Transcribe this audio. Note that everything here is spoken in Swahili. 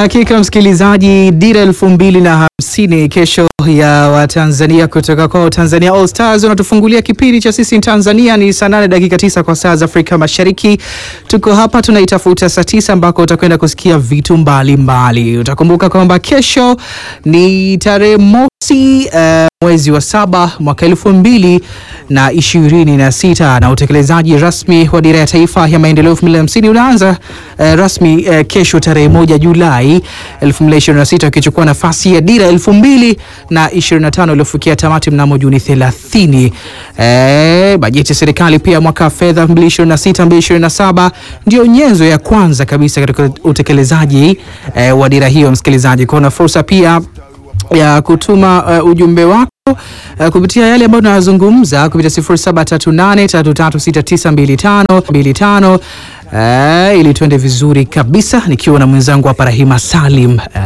Hakika msikilizaji, dira elfu mbili na hamsini kesho ya Watanzania kutoka kwa Tanzania All Stars wanatufungulia kipindi cha sisi Tanzania. Ni saa nane dakika tisa kwa saa za Afrika Mashariki. Tuko hapa tunaitafuta saa tisa ambako utakwenda kusikia vitu mbalimbali mbali. Utakumbuka kwamba kesho ni tarehe mosi uh, mwezi wa saba mwaka elfu mbili na ishirini na sita na utekelezaji rasmi wa dira ya taifa ya maendeleo elfu mbili na hamsini unaanza uh, rasmi uh, kesho tarehe moja Julai elfu mbili ishirini na sita ukichukua nafasi ya dira elfu mbili na ishirini na tano iliyofikia tamati mnamo Juni thelathini. Eh, bajeti ya serikali pia mwaka wa fedha 2026 2027 ndio nyenzo ya kwanza kabisa katika utekelezaji eh, wa dira hiyo. Msikilizaji, kuna fursa pia ya kutuma uh, ujumbe wako uh, kupitia yale ambayo tunazungumza kupitia 0738336925 uh, ili tuende vizuri kabisa, nikiwa na mwenzangu hapa Rahima Salim uh,